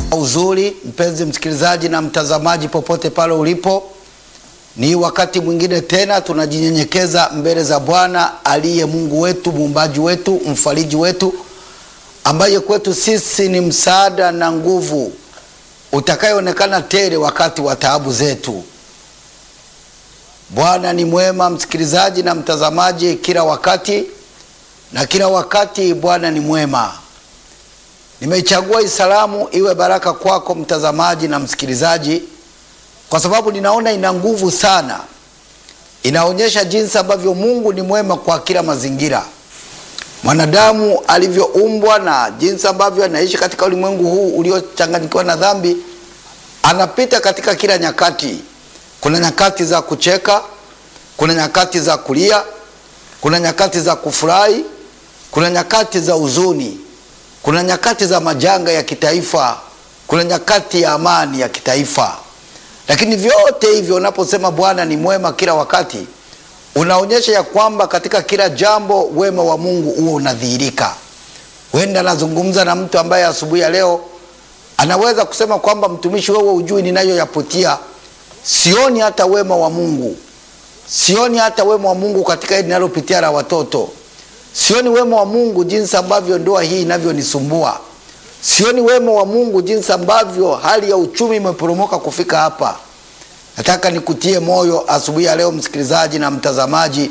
Uzuri mpenzi msikilizaji na mtazamaji, popote pale ulipo, ni wakati mwingine tena tunajinyenyekeza mbele za Bwana aliye Mungu wetu, muumbaji wetu, mfariji wetu, ambaye kwetu sisi ni msaada na nguvu utakayoonekana tele wakati wa taabu zetu. Bwana ni mwema, msikilizaji na mtazamaji, kila wakati na kila wakati Bwana ni mwema. Nimeichagua hii salamu iwe baraka kwako mtazamaji na msikilizaji, kwa sababu ninaona ina nguvu sana. Inaonyesha jinsi ambavyo Mungu ni mwema kwa kila mazingira, mwanadamu alivyoumbwa na jinsi ambavyo anaishi katika ulimwengu huu uliochanganyikiwa na dhambi. Anapita katika kila nyakati. Kuna nyakati za kucheka, kuna nyakati za kulia, kuna nyakati za kufurahi, kuna nyakati za huzuni kuna nyakati za majanga ya kitaifa, kuna nyakati ya amani ya kitaifa. Lakini vyote hivyo, unaposema Bwana ni mwema kila wakati, unaonyesha ya kwamba katika kila jambo wema wa Mungu huo unadhihirika. Huenda anazungumza na mtu ambaye asubuhi ya leo anaweza kusema kwamba mtumishi, wewe ujui ninayoyapitia, sioni hata wema wa Mungu, sioni hata wema wa Mungu katika hili ninalopitia la watoto Sioni wema wa Mungu jinsi ambavyo ndoa hii inavyonisumbua. Sioni wema wa Mungu jinsi ambavyo hali ya uchumi imeporomoka kufika hapa. Nataka nikutie moyo asubuhi ya leo, msikilizaji na mtazamaji,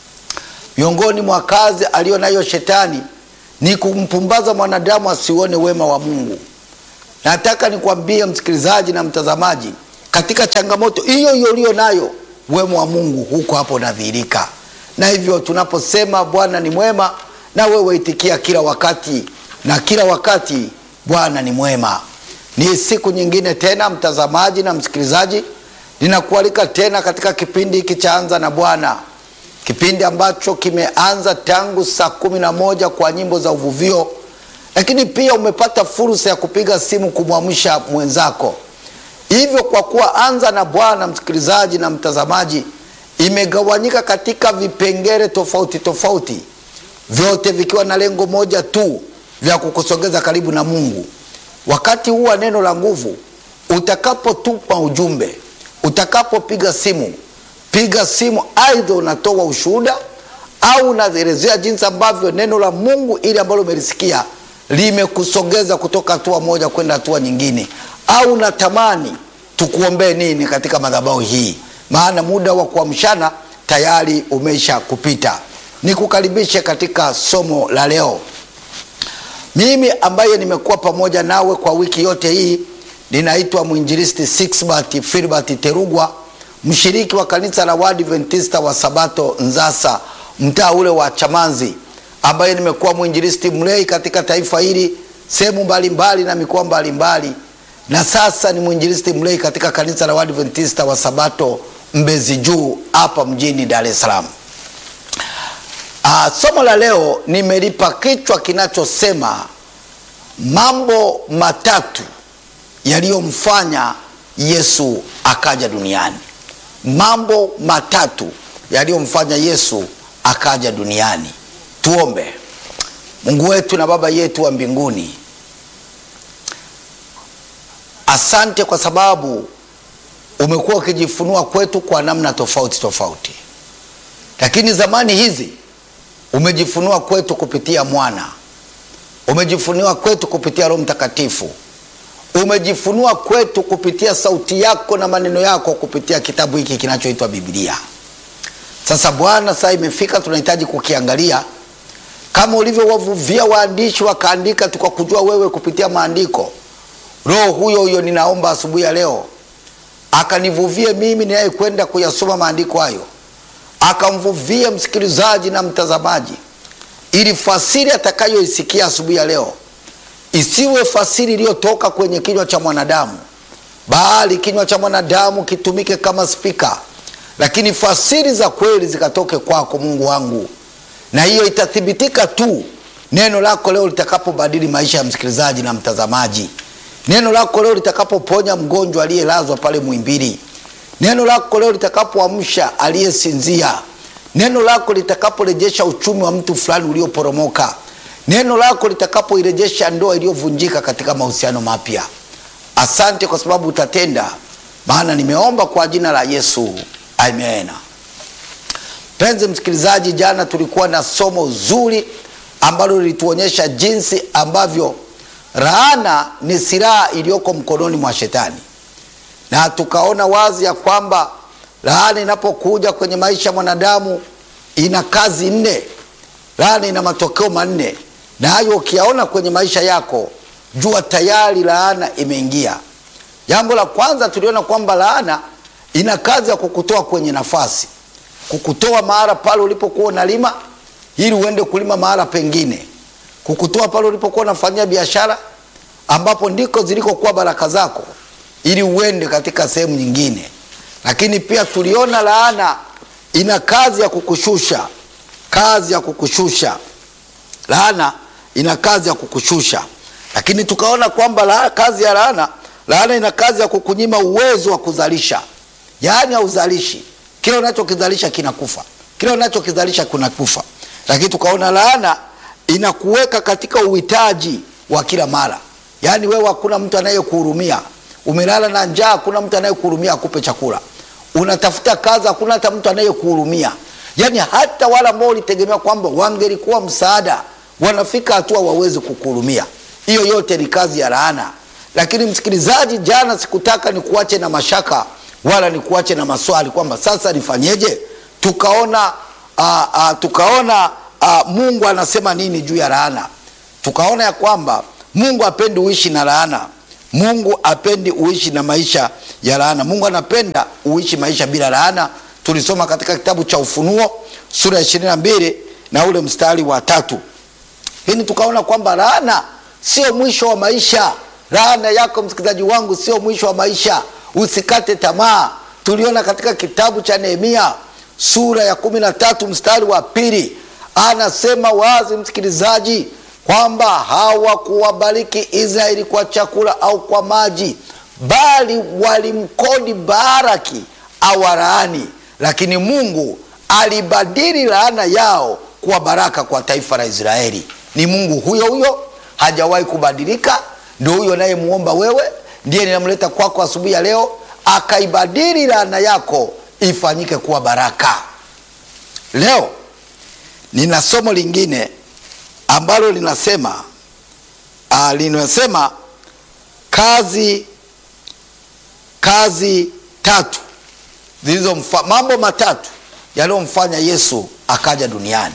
miongoni mwa kazi aliyo nayo shetani ni kumpumbaza mwanadamu asione wema wa Mungu. Nataka nikwambie msikilizaji na mtazamaji, katika changamoto hiyo hiyo uliyo nayo, wema wa Mungu huko hapo unadhihirika na hivyo tunaposema Bwana ni mwema, na wewe itikia kila wakati, na kila wakati Bwana ni mwema. Ni siku nyingine tena, mtazamaji na msikilizaji, ninakualika tena katika kipindi hiki cha Anza na Bwana, kipindi ambacho kimeanza tangu saa kumi na moja kwa nyimbo za uvuvio, lakini pia umepata fursa ya kupiga simu kumwamsha mwenzako. Hivyo kwa kuwa Anza na Bwana, msikilizaji na mtazamaji imegawanyika katika vipengele tofauti tofauti, vyote vikiwa na lengo moja tu, vya kukusogeza karibu na Mungu. Wakati huu wa neno la nguvu, utakapotupa ujumbe, utakapopiga simu, piga simu, aidha unatoa ushuhuda au unaelezea jinsi ambavyo neno la Mungu ili ambalo umelisikia limekusogeza kutoka hatua moja kwenda hatua nyingine, au unatamani tukuombee nini katika madhabahu hii maana muda wa kuamshana tayari umesha kupita. Nikukaribishe katika somo la leo. Mimi ambaye nimekuwa pamoja nawe kwa wiki yote hii ninaitwa mwinjilisti Sixbert Filbert Terugwa, mshiriki wa kanisa la Waadventista wa Sabato Nzasa, mtaa ule wa Chamanzi, ambaye nimekuwa mwinjilisti mlei katika taifa hili sehemu mbalimbali na mikoa mbalimbali na sasa ni mwinjilisti mlei katika kanisa la Waadventista wa Sabato Mbezi Juu hapa mjini Dar es Salaam. Ah, somo la leo nimelipa kichwa kinachosema mambo matatu yaliyomfanya Yesu akaja duniani. Mambo matatu yaliyomfanya Yesu akaja duniani. Tuombe. Mungu wetu na Baba yetu wa mbinguni, Asante kwa sababu umekuwa ukijifunua kwetu kwa namna tofauti tofauti, lakini zamani hizi umejifunua kwetu kupitia mwana, umejifunua kwetu kupitia Roho Mtakatifu, umejifunua kwetu kupitia sauti yako na maneno yako kupitia kitabu hiki kinachoitwa Biblia. Sasa Bwana, saa imefika, tunahitaji kukiangalia kama ulivyowavuvia waandishi wakaandika, tukakujua wewe kupitia maandiko Roho huyo huyo ninaomba asubuhi ya leo akanivuvie mimi ninaye kwenda kuyasoma maandiko hayo, akamvuvie msikilizaji na mtazamaji, ili fasiri atakayoisikia asubuhi ya leo isiwe fasiri iliyotoka kwenye kinywa cha mwanadamu, bali kinywa cha mwanadamu kitumike kama spika, lakini fasiri za kweli zikatoke kwako, Mungu wangu, na hiyo itathibitika tu neno lako leo litakapobadili maisha ya msikilizaji na mtazamaji neno lako leo litakapoponya mgonjwa aliyelazwa pale Muhimbili, neno lako leo litakapoamsha aliyesinzia, neno lako litakaporejesha uchumi wa mtu fulani ulioporomoka, neno lako litakapoirejesha ndoa iliyovunjika katika mahusiano mapya. Asante kwa sababu utatenda, maana nimeomba kwa jina la Yesu, amen. Mpenzi msikilizaji, jana tulikuwa na somo zuri ambalo lilituonyesha jinsi ambavyo laana ni silaha iliyoko mkononi mwa Shetani, na tukaona wazi ya kwamba laana inapokuja kwenye maisha ya mwanadamu ina kazi nne. Laana ina matokeo manne, na hayo ukiyaona kwenye maisha yako, jua tayari laana imeingia. Jambo la kwanza tuliona kwamba laana ina kazi ya kukutoa kwenye nafasi, kukutoa mahala pale ulipokuwa unalima ili uende kulima mahala pengine, kukutoa pale ulipokuwa unafanyia biashara ambapo ndiko zilikokuwa baraka zako, ili uende katika sehemu nyingine. Lakini pia tuliona laana ina kazi ya kukushusha, kazi ya kukushusha. Laana ina kazi ya kukushusha, lakini tukaona kwamba la, kazi ya laana, laana ina kazi ya kukunyima uwezo wa kuzalisha, yaani hauzalishi. Kila unachokizalisha kinakufa, kila unachokizalisha kinakufa. Lakini tukaona laana inakuweka katika uhitaji wa kila mara, yaani wewe hakuna mtu anayekuhurumia. Umelala na njaa, hakuna mtu anayekuhurumia akupe chakula. Unatafuta kazi, hakuna hata mtu anayekuhurumia. Yaani hata wale ambao ulitegemea kwamba wangelikuwa msaada, wanafika hatua wawezi kukuhurumia. Hiyo yote ni kazi ya laana. Lakini msikilizaji, jana sikutaka nikuache na mashaka wala nikuache na maswali kwamba sasa nifanyeje. Tukaona uh, uh, tukaona uh, Mungu anasema nini juu ya laana. Tukaona ya kwamba Mungu apendi uishi na laana. Mungu apendi uishi na maisha ya laana. Mungu anapenda uishi maisha bila laana. Tulisoma katika kitabu cha Ufunuo sura ya ishirini na mbili na ule mstari wa tatu. Hili tukaona kwamba laana sio mwisho wa maisha. Laana yako msikilizaji wangu sio mwisho wa maisha, usikate tamaa. Tuliona katika kitabu cha Nehemia sura ya kumi na tatu mstari wa pili, anasema wazi msikilizaji kwamba hawakuwabariki Israeli kwa chakula au kwa maji, bali walimkodi Baraki awalaani, lakini Mungu alibadili laana yao kuwa baraka kwa taifa la Israeli. Ni Mungu huyo huyo, hajawahi kubadilika. Ndio huyo nayemuomba wewe, ndiye ninamleta kwako asubuhi ya leo, akaibadili laana yako ifanyike kuwa baraka. Leo nina somo lingine ambalo linasema uh, linasema kazi kazi tatu zilizomfa mambo matatu yaliyomfanya Yesu akaja duniani.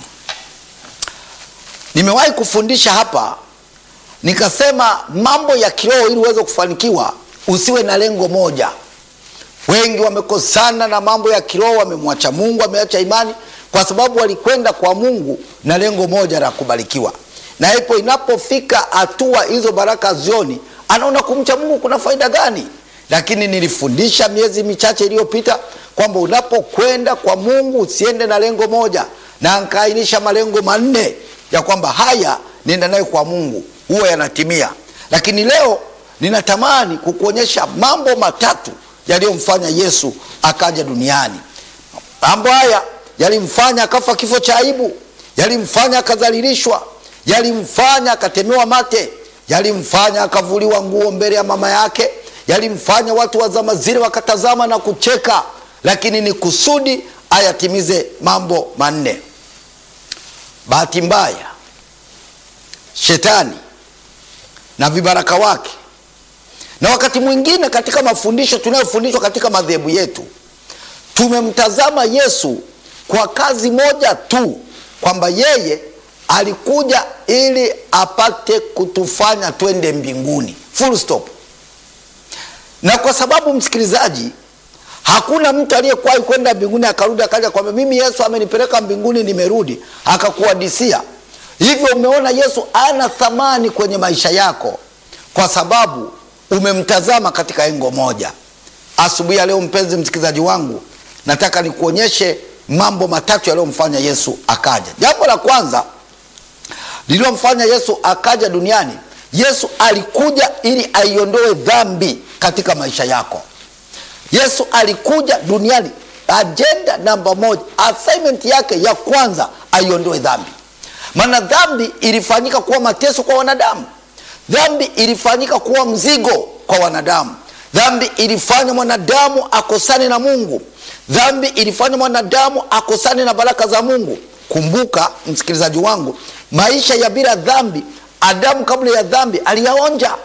Nimewahi kufundisha hapa nikasema mambo ya kiroho, ili uweze kufanikiwa usiwe na lengo moja. Wengi wamekosana na mambo ya kiroho, wamemwacha Mungu, wameacha imani kwa sababu walikwenda kwa Mungu na lengo moja la kubarikiwa, na ipo inapofika hatua hizo baraka zioni, anaona kumcha Mungu kuna faida gani? Lakini nilifundisha miezi michache iliyopita kwamba unapokwenda kwa Mungu usiende na lengo moja, na nkaainisha malengo manne ya kwamba haya nenda nayo kwa Mungu huwa yanatimia. Lakini leo ninatamani kukuonyesha mambo matatu yaliyomfanya Yesu akaja duniani. Mambo haya yalimfanya akafa kifo cha aibu, yalimfanya akadhalilishwa, yalimfanya akatemewa mate, yalimfanya akavuliwa nguo mbele ya mama yake, yalimfanya watu wa zama zile wakatazama na kucheka, lakini ni kusudi ayatimize mambo manne. Bahati mbaya, shetani na vibaraka wake, na wakati mwingine katika mafundisho tunayofundishwa katika madhehebu yetu, tumemtazama Yesu kwa kazi moja tu, kwamba yeye alikuja ili apate kutufanya twende mbinguni, full stop. Na kwa sababu msikilizaji, hakuna mtu aliyekuwahi kwenda mbinguni akarudi akaja kwamba mimi Yesu amenipeleka mbinguni, nimerudi, akakuhadisia hivyo. Umeona Yesu ana thamani kwenye maisha yako kwa sababu umemtazama katika engo moja. Asubuhi ya leo, mpenzi msikilizaji wangu, nataka nikuonyeshe mambo matatu yaliyomfanya Yesu akaja. Jambo la kwanza lililomfanya Yesu akaja duniani, Yesu alikuja ili aiondoe dhambi katika maisha yako. Yesu alikuja duniani, ajenda namba moja, assignment yake ya kwanza aiondoe dhambi. Maana dhambi ilifanyika kuwa mateso kwa wanadamu, dhambi ilifanyika kuwa mzigo kwa wanadamu. Dhambi ilifanya mwanadamu akosane na Mungu. Dhambi ilifanya mwanadamu akosane na baraka za Mungu. Kumbuka msikilizaji wangu, maisha ya bila dhambi, Adamu kabla ya dhambi aliyaonja,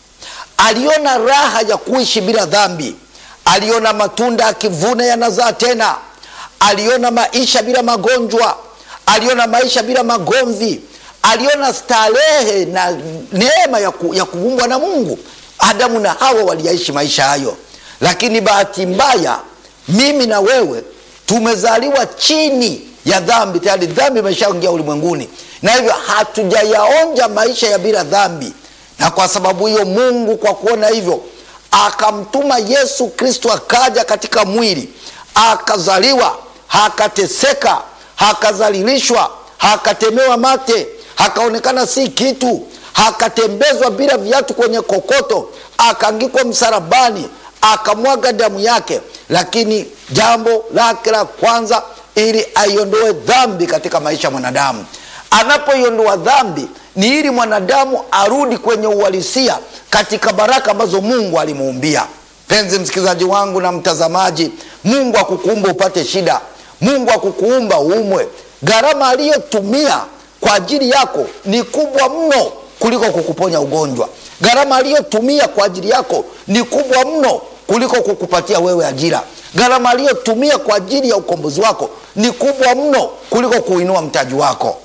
aliona raha ya kuishi bila dhambi, aliona matunda akivuna yanazaa tena, aliona maisha bila magonjwa, aliona maisha bila magomvi, aliona starehe na neema ya, ku, ya kuumbwa na Mungu. Adamu na Hawa waliyaishi maisha hayo, lakini bahati mbaya, mimi na wewe tumezaliwa chini ya dhambi. Tayari dhambi imeshaingia ulimwenguni, na hivyo hatujayaonja maisha ya bila dhambi. Na kwa sababu hiyo, Mungu kwa kuona hivyo akamtuma Yesu Kristo, akaja katika mwili, akazaliwa, akateseka, akazalilishwa, akatemewa mate, akaonekana si kitu akatembezwa bila viatu kwenye kokoto, akaangikwa msalabani, akamwaga damu yake. Lakini jambo lake la kwanza, ili aiondoe dhambi katika maisha ya mwanadamu. Anapoiondoa dhambi, ni ili mwanadamu arudi kwenye uhalisia katika baraka ambazo Mungu alimuumbia. Penzi msikilizaji wangu na mtazamaji, Mungu akukuumba upate shida, Mungu akukuumba uumwe. Gharama aliyotumia kwa ajili yako ni kubwa mno kuliko kukuponya ugonjwa. Gharama aliyotumia kwa ajili yako ni kubwa mno kuliko kukupatia wewe ajira. Gharama aliyotumia kwa ajili ya ukombozi wako ni kubwa mno kuliko kuinua mtaji wako.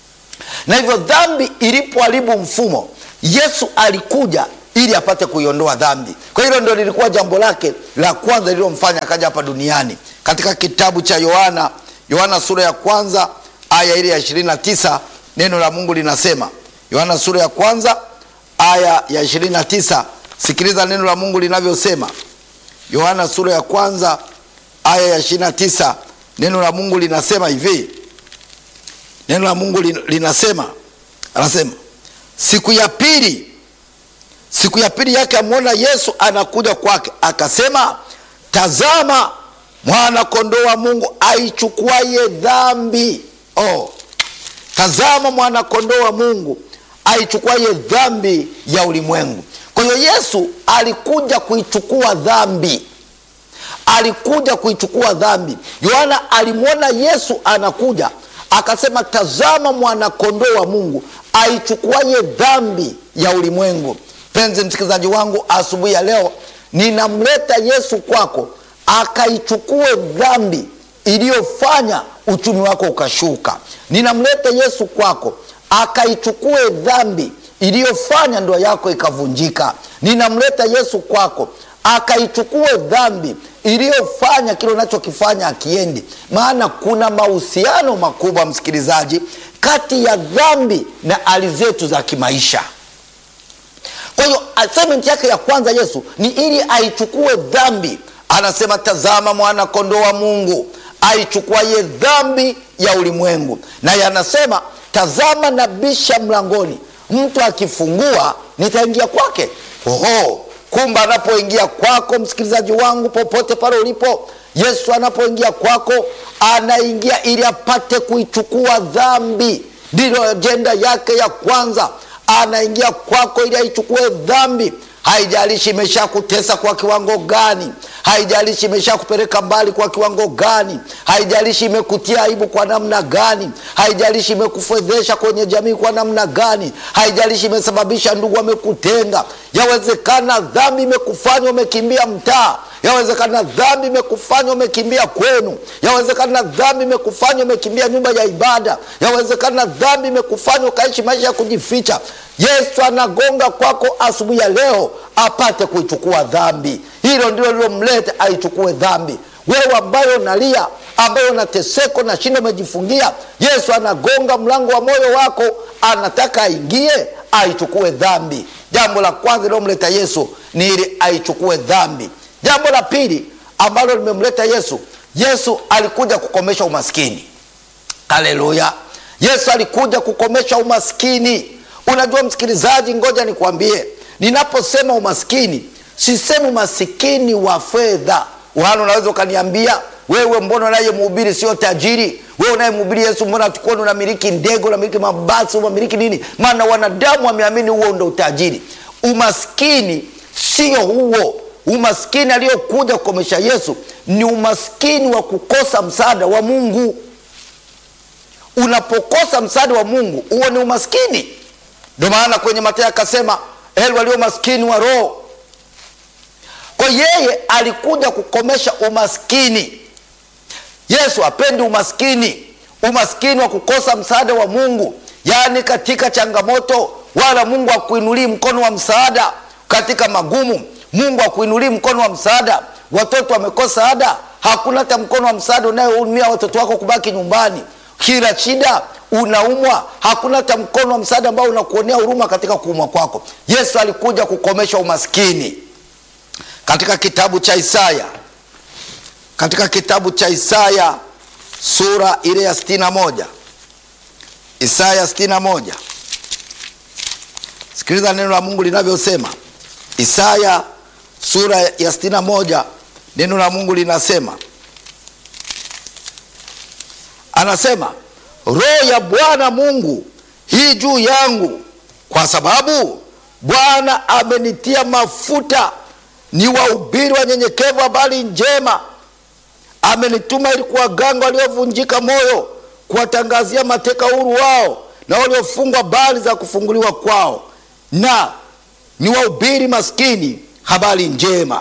Na hivyo dhambi ilipoharibu mfumo, Yesu alikuja ili apate kuiondoa dhambi. Kwa hilo ndio lilikuwa jambo lake la kwanza lililomfanya akaja hapa duniani. Katika kitabu cha Yohana, Yohana sura ya kwanza aya ile ya 29 neno la Mungu linasema Yohana sura ya kwanza aya ya 29. Sikiliza neno la Mungu linavyosema. Yohana sura ya kwanza aya ya 29, neno la Mungu linasema hivi. Neno la Mungu linasema, anasema siku ya pili, siku ya pili yake amwona Yesu anakuja kwake, akasema, tazama mwana kondoo wa Mungu aichukuaye dhambi. Oh, tazama mwana kondoo wa Mungu aichukuaye dhambi ya ulimwengu. Kwa hiyo Yesu alikuja kuichukua dhambi, alikuja kuichukua dhambi. Yohana alimwona Yesu anakuja, akasema tazama mwana kondoo wa Mungu aichukuaye dhambi ya ulimwengu. Penzi msikilizaji wangu, asubuhi ya leo ninamleta Yesu kwako akaichukue dhambi iliyofanya uchumi wako ukashuka. Ninamleta Yesu kwako akaichukue dhambi iliyofanya ndoa yako ikavunjika. Ninamleta Yesu kwako akaichukue dhambi iliyofanya kile unachokifanya akiendi. Maana kuna mahusiano makubwa, msikilizaji, kati ya dhambi na hali zetu za kimaisha. Kwa hiyo assignment yake ya kwanza Yesu ni ili aichukue dhambi. Anasema, tazama mwana kondoo wa Mungu aichukuaye dhambi ya ulimwengu. Naye anasema tazama nabisha mlangoni, mtu akifungua nitaingia kwake. Oho, kumbe anapoingia kwako, msikilizaji wangu, popote pale ulipo, Yesu anapoingia kwako, anaingia ili apate kuichukua dhambi. Ndilo ajenda yake ya kwanza. Anaingia kwako ili aichukue dhambi. Haijalishi imeshakutesa kwa kiwango gani, haijalishi imeshakupeleka mbali kwa kiwango gani, haijalishi imekutia aibu kwa namna gani, haijalishi imekufedhesha kwenye jamii kwa namna gani, haijalishi imesababisha ndugu wamekutenga. Yawezekana dhambi imekufanya umekimbia mtaa, yawezekana dhambi imekufanya umekimbia kwenu, yawezekana dhambi imekufanya umekimbia nyumba ya ibada, yawezekana dhambi imekufanya ukaishi maisha ya kujificha. Yesu anagonga kwako asubuhi ya leo apate kuichukua dhambi. Hilo ndilo lilomleta aichukue dhambi. Wewe ambayo unalia, ambayo unateseka na shinda umejifungia, Yesu anagonga mlango wa moyo wako, anataka aingie aichukue dhambi. Jambo la kwanza lilomleta Yesu ni ili aichukue dhambi. Jambo la pili ambalo limemleta Yesu, Yesu alikuja kukomesha umaskini. Haleluya! Yesu alikuja kukomesha umaskini. Unajua msikilizaji, ngoja nikwambie, ninaposema umaskini sisemi umasikini wa fedha. Wala unaweza ukaniambia wewe, mbona unayemhubiri sio tajiri? Wewe unayemhubiri Yesu, mbona tukuona unamiliki ndege, unamiliki mabasi, unamiliki nini? Maana wanadamu wameamini huo ndo utajiri. Umaskini sio huo umaskini aliyokuja kukomesha Yesu. Ni umaskini wa kukosa msaada wa Mungu. Unapokosa msaada wa Mungu, huo ni umaskini. Ndio maana kwenye Mathayo akasema, heri walio maskini wa roho. Kwa yeye alikuja kukomesha umaskini. Yesu hapendi umaskini, umaskini wa kukosa msaada wa Mungu, yaani katika changamoto, wala Mungu akuinulii mkono wa msaada katika magumu. Mungu akuinulii mkono wa msaada. Watoto wamekosa ada, hakuna hata mkono wa msaada unayeumia watoto wako kubaki nyumbani. Kila shida unaumwa, hakuna hata mkono wa msaada ambao unakuonea huruma katika kuumwa kwako. Yesu alikuja kukomesha umaskini. Katika kitabu cha Isaya, katika kitabu cha Isaya sura ile ya sitini na moja Isaya sitini na moja Sikiliza neno la Mungu linavyosema. Isaya sura ya sitini na moja neno la Mungu linasema, anasema Roho ya Bwana Mungu hii juu yangu, kwa sababu Bwana amenitia mafuta ni wahubiri wanyenyekevu habari njema. Amenituma ili kuwaganga waliovunjika moyo, kuwatangazia mateka huru wao, na waliofungwa habari za kufunguliwa kwao, na ni wahubiri maskini habari njema.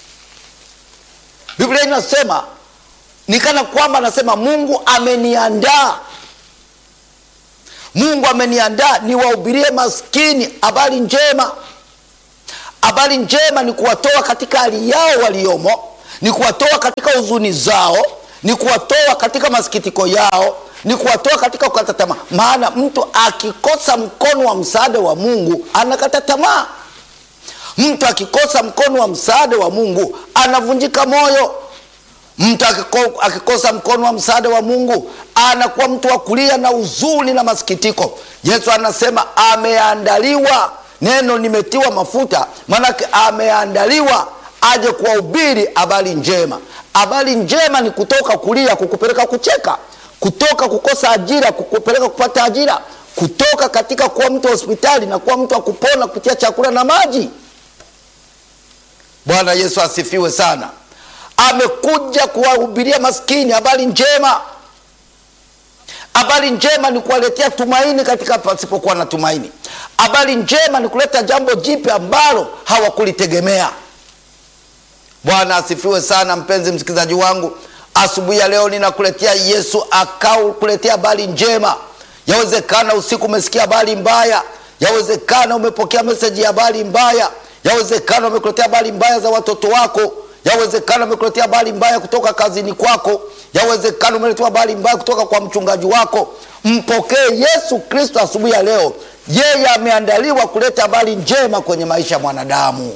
Biblia inasema ni kana kwamba anasema Mungu ameniandaa, Mungu ameniandaa niwahubirie maskini habari njema. Habari njema ni kuwatoa katika hali yao waliomo, ni kuwatoa katika huzuni zao, ni kuwatoa katika masikitiko yao, ni kuwatoa katika kukata tamaa. Maana mtu akikosa mkono wa msaada wa Mungu anakata tamaa. Mtu akikosa mkono wa msaada wa Mungu anavunjika moyo. Mtu akiko, akikosa mkono wa msaada wa Mungu anakuwa mtu wa kulia na huzuni na masikitiko. Yesu anasema ameandaliwa, neno nimetiwa mafuta, maanake ameandaliwa aje kuwahubiri habari njema. Habari njema ni kutoka kulia kukupeleka kucheka, kutoka kukosa ajira kukupeleka kupata ajira, kutoka katika kuwa mtu wa hospitali na kuwa mtu wa kupona kupitia chakula na maji. Bwana Yesu asifiwe sana. Amekuja kuwahubiria maskini habari njema. Habari njema ni kuwaletea tumaini katika pasipokuwa na tumaini. Habari njema ni kuleta jambo jipya ambalo hawakulitegemea. Bwana asifiwe sana. Mpenzi msikilizaji wangu, asubuhi ya leo ninakuletea Yesu akau kuletea habari njema. Yawezekana usiku umesikia habari mbaya, yawezekana umepokea meseji ya habari mbaya, yawezekana umekuletea habari mbaya za watoto wako yawezekana umekuletea habari mbaya kutoka kazini kwako, yawezekana umeletewa habari mbaya kutoka kwa mchungaji wako. Mpokee Yesu Kristo asubuhi ya leo. Yeye ameandaliwa kuleta habari njema kwenye maisha ya mwanadamu.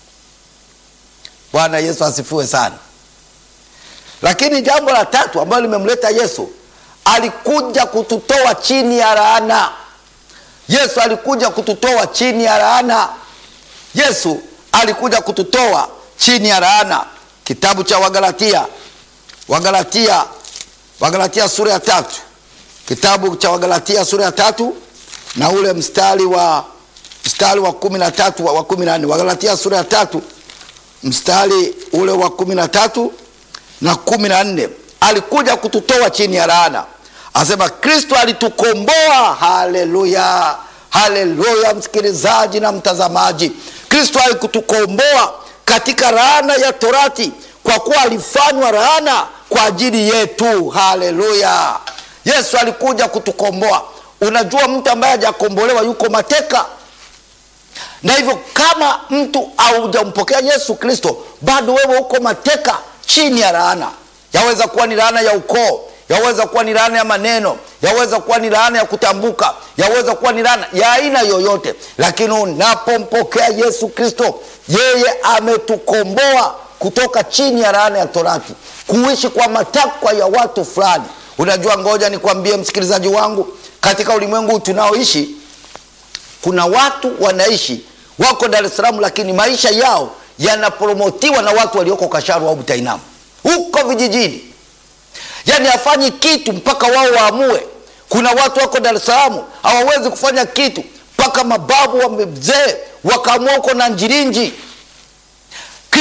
Bwana Yesu asifiwe sana. Lakini jambo la tatu ambalo limemleta Yesu, alikuja kututoa chini ya laana. Yesu alikuja kututoa chini ya laana. Yesu alikuja kututoa chini ya laana. Kitabu cha Wagalatia, Wagalatia, Wagalatia sura ya tatu, kitabu cha Wagalatia sura ya tatu na ule mstari wa mstari wa kumi na tatu wa kumi na nne Wagalatia sura ya tatu mstari ule wa kumi na tatu na kumi na nne alikuja kututoa chini ya laana. Asema Kristo alitukomboa. Haleluya, haleluya, msikilizaji na mtazamaji, Kristo alikutukomboa katika laana ya torati, kwa kuwa alifanywa laana kwa ajili yetu. Haleluya! Yesu alikuja kutukomboa. Unajua, mtu ambaye hajakombolewa yuko mateka, na hivyo kama mtu haujampokea Yesu Kristo, bado wewe uko mateka chini ya laana. Yaweza kuwa ni laana ya ukoo, yaweza kuwa ni laana ya maneno, yaweza kuwa ni laana ya kutambuka, yaweza kuwa ni laana ya aina yoyote, lakini unapompokea Yesu Kristo, yeye ametukomboa kutoka chini ya laana ya torati, kuishi kwa matakwa ya watu fulani. Unajua, ngoja nikwambie msikilizaji wangu, katika ulimwengu tunaoishi kuna watu wanaishi wako Dar es Salaam, lakini maisha yao yanapromotiwa na watu walioko Kasharu au Butainamu huko vijijini, yaani hafanyi kitu mpaka wao waamue. Kuna watu wako Dar es Salaam hawawezi kufanya kitu mpaka mababu wamezee wakaamua huko na Njirinji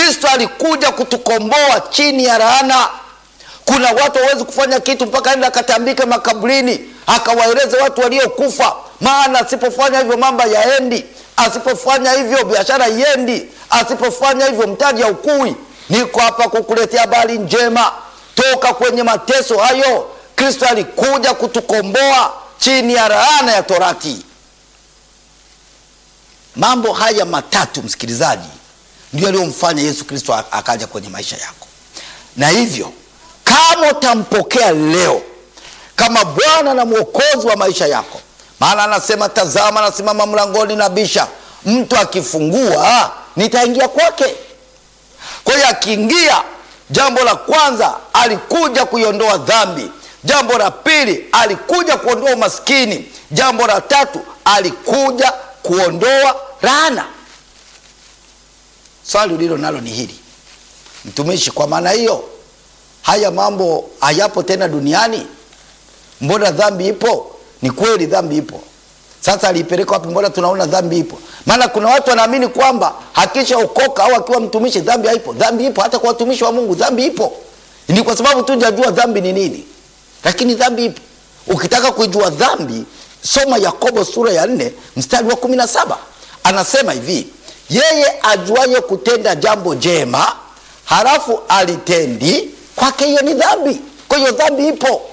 Kristo alikuja kutukomboa chini ya laana. Kuna watu hawezi kufanya kitu mpaka aende akatambike makaburini akawaeleze watu waliokufa, maana asipofanya hivyo mambo yaendi, asipofanya hivyo biashara iendi, asipofanya hivyo mtaji haukui. Niko hapa kukuletea habari njema toka kwenye mateso hayo. Kristo alikuja kutukomboa chini ya laana ya Torati. Mambo haya matatu, msikilizaji, ndio aliyomfanya Yesu Kristo akaja kwenye maisha yako, na hivyo kama utampokea leo kama Bwana na Mwokozi wa maisha yako, maana anasema, tazama, anasimama mlangoni na bisha, mtu akifungua nitaingia kwake. Kwa hiyo akiingia, jambo la kwanza alikuja kuiondoa dhambi. Jambo la pili alikuja kuondoa umaskini. Jambo la tatu alikuja kuondoa laana. Swali ulilo nalo ni hili, mtumishi, kwa maana hiyo haya mambo hayapo tena duniani? Mbona dhambi ipo? Ni kweli dhambi ipo. Sasa aliipeleka wapi? Mbona tunaona dhambi ipo? Maana kuna watu wanaamini kwamba hakisha okoka au akiwa mtumishi dhambi haipo. Dhambi ipo, hata kwa watumishi wa Mungu dhambi ipo. Ni kwa sababu tu hujajua dhambi ni nini, lakini dhambi ipo. Ukitaka kuijua dhambi, soma Yakobo sura ya nne mstari wa kumi na saba anasema hivi, yeye ajuaye kutenda jambo jema halafu alitendi, kwake hiyo ni dhambi. Kwa hiyo dhambi ipo,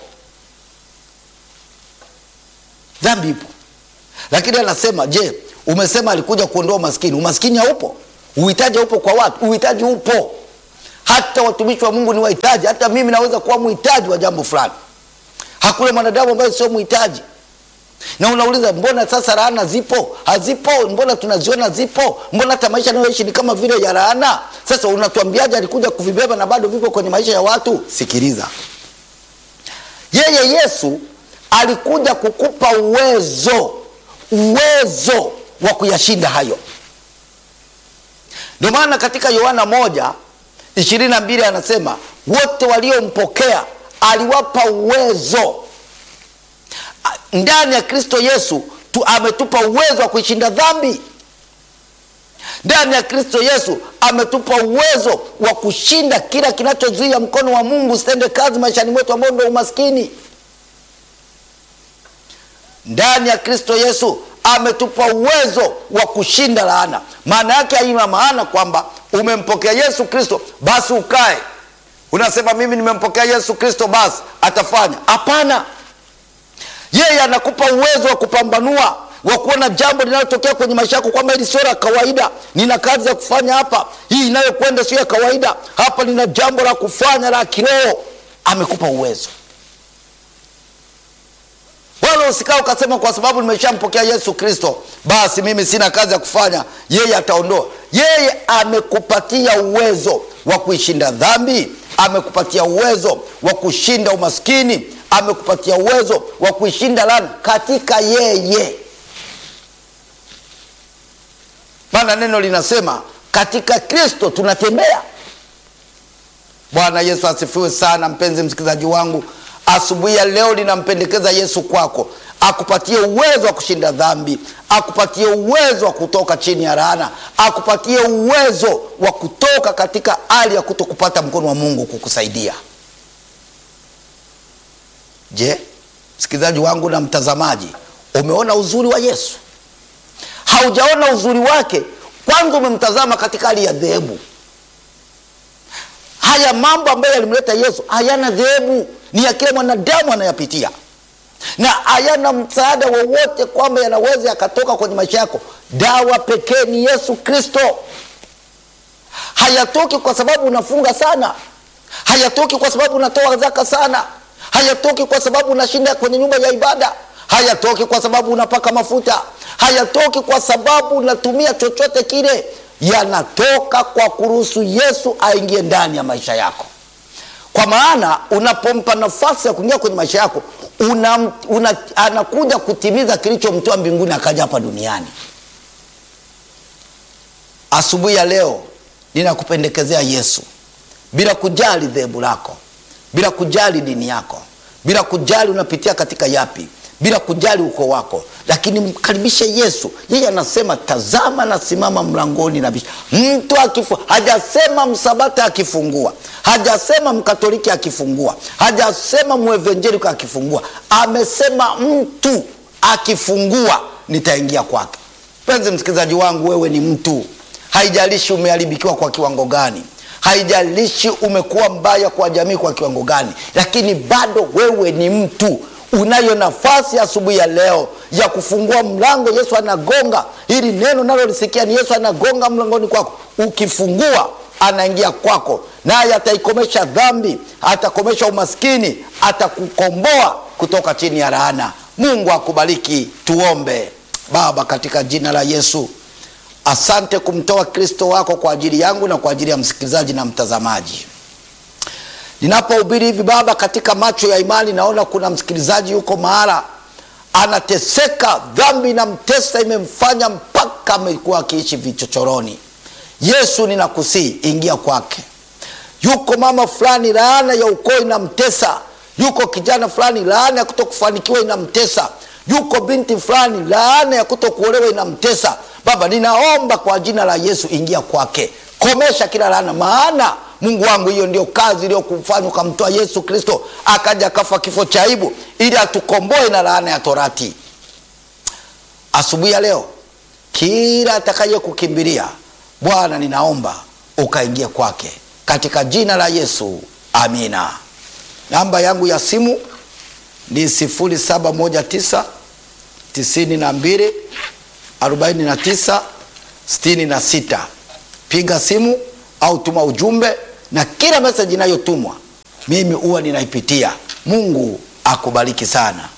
dhambi ipo. Lakini anasema je, umesema alikuja kuondoa umaskini. Umaskini haupo, uhitaji haupo kwa watu, uhitaji upo. Hata watumishi wa Mungu ni wahitaji. Hata mimi naweza kuwa mhitaji wa jambo fulani. Hakuna mwanadamu ambaye sio mhitaji. Na unauliza mbona sasa laana zipo? Hazipo? Mbona tunaziona zipo? Mbona hata maisha nayoishi ni kama vile ya laana? Sasa unatuambiaje alikuja kuvibeba na bado vipo kwenye maisha ya watu? Sikiliza, yeye Yesu alikuja kukupa uwezo uwezo wa kuyashinda hayo. Ndio maana katika Yohana moja ishirini na mbili anasema wote waliompokea aliwapa uwezo. Ndani ya Kristo Yesu tu ametupa uwezo wa kuishinda dhambi. Ndani ya Kristo Yesu ametupa uwezo wa kushinda kila kinachozuia mkono wa Mungu usitende kazi maishani mwetu, ambao ndio umaskini. Ndani ya Kristo Yesu ametupa uwezo wa kushinda laana. Maana yake haina maana kwamba umempokea Yesu Kristo basi ukae unasema mimi nimempokea Yesu Kristo basi atafanya. Hapana, yeye anakupa uwezo wa kupambanua, wa kuona jambo linalotokea kwenye maisha yako kwamba hili sio la kawaida, nina kazi ya kufanya hapa, hii inayokwenda sio ya kawaida, hapa nina jambo la kufanya la kiroho. Amekupa uwezo wala usikaa ukasema kwa sababu nimeshampokea Yesu Kristo basi mimi sina kazi ya kufanya, yeye ataondoa. Yeye amekupatia uwezo wa kuishinda dhambi, amekupatia uwezo wa kushinda umaskini, amekupatia uwezo wa kuishinda laana katika yeye. Maana neno linasema katika Kristo tunatembea. Bwana Yesu asifiwe sana. Mpenzi msikilizaji wangu asubuhi ya leo ninampendekeza Yesu kwako, akupatie uwezo wa kushinda dhambi, akupatie uwezo wa kutoka chini ya laana, akupatie uwezo wa kutoka katika hali ya kutokupata mkono wa Mungu kukusaidia. Je, msikilizaji wangu na mtazamaji, umeona uzuri wa Yesu? Haujaona uzuri wake? Kwanza umemtazama katika hali ya dhehebu. Haya mambo ambayo yalimleta Yesu hayana dhehebu ni ya kila mwanadamu anayapitia, na hayana msaada wowote kwamba yanaweza yakatoka kwenye maisha yako. Dawa pekee ni Yesu Kristo. Hayatoki kwa sababu unafunga sana, hayatoki kwa sababu unatoa zaka sana, hayatoki kwa sababu unashinda kwenye nyumba ya ibada, hayatoki kwa sababu unapaka mafuta, hayatoki kwa sababu unatumia chochote kile. Yanatoka kwa kuruhusu Yesu aingie ndani ya maisha yako kwa maana unapompa nafasi ya kuingia kwenye maisha yako una, una, anakuja kutimiza kilichomtoa mbinguni akaja hapa duniani. Asubuhi ya leo ninakupendekezea Yesu, bila kujali dhehebu lako, bila kujali dini yako, bila kujali unapitia katika yapi, bila kujali uko wako, lakini mkaribishe Yesu. Yeye anasema tazama, nasimama mlangoni na bisha. Mtu akifu, hajasema msabata akifungua, hajasema mkatoliki akifungua, hajasema mwevenjerika akifungua, amesema mtu akifungua nitaingia kwake. Mpenzi msikilizaji wangu, wewe ni mtu, haijalishi umeharibikiwa kwa kiwango gani haijalishi umekuwa mbaya kwa jamii kwa kiwango gani, lakini bado wewe ni mtu. Unayo nafasi asubuhi ya, ya leo ya kufungua mlango. Yesu anagonga. Hili neno nalolisikia ni Yesu anagonga mlangoni kwako. Ukifungua anaingia kwako, naye ataikomesha dhambi, atakomesha umaskini, atakukomboa kutoka chini ya laana. Mungu akubariki. Tuombe. Baba, katika jina la Yesu Asante kumtoa Kristo wako kwa ajili yangu na kwa ajili ya msikilizaji na mtazamaji. Ninapohubiri hivi Baba, katika macho ya imani naona kuna msikilizaji yuko mahala anateseka, dhambi na mtesa imemfanya mpaka amekuwa akiishi vichochoroni. Yesu, ninakusii ingia kwake. Yuko mama fulani, laana ya ukoo inamtesa. Yuko kijana fulani, laana ya kutokufanikiwa inamtesa. Yuko binti fulani, laana ya kutokuolewa inamtesa. Baba, ninaomba kwa jina la Yesu, ingia kwake, komesha kila laana, maana Mungu wangu, hiyo ndio kazi iliyokufanya ukamtoa Yesu Kristo akaja akafa kifo cha aibu ili atukomboe na laana ya torati. Asubuhi ya leo, kila atakaye kukimbilia Bwana, ninaomba ukaingia kwake katika jina la Yesu, amina. Namba yangu ya simu ni 0719 92 49 66. Piga simu au tuma ujumbe, na kila meseji inayotumwa mimi huwa ninaipitia. Mungu akubariki sana.